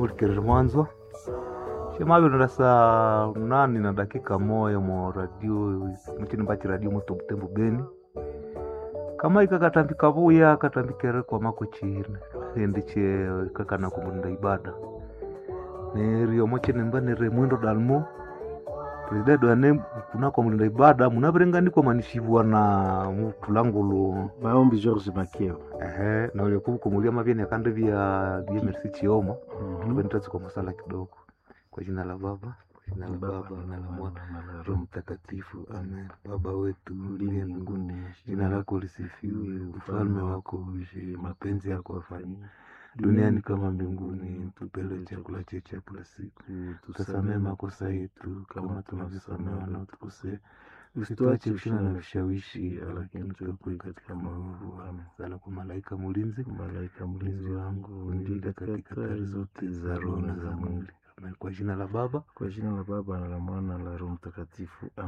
mulikerere mwanzo shemaviro saa nani na dakika moya mo radio muchini mbachi radio muto butembo beni kama ikakatambi kavuya katambikere kwa mako chine endi che kakana kumunda ibada nerio mochene mba nere mwendo dalmo presidenti ane kunako mulinda ibada munavirenganikwa manishivwa na mutulangulu maombi george makeo ehe na uliokuvukomulia mavyeni akande vya vya merci chioma tupenitazi kwa masala kidogo kwa jina la baba kwa jina la baba na la mwana roho mtakatifu amen baba wetu uliye mbinguni jina lako lisifiwe ufalme wako uje mapenzi yako afanyike duniani kama mbinguni tupele chakula chetu cha kila siku tusamehe makosa yetu kama tunavyosamehe wanaotukosea usituache kushina na vishawishi lakini tuepue katika maovu amen sala kwa malaika mulinzi malaika mlinzi wangu unilinde katika hatari zote za roho na za mwili Amen. kwa jina la baba kwa jina la baba na la mwana na la roho mtakatifu amen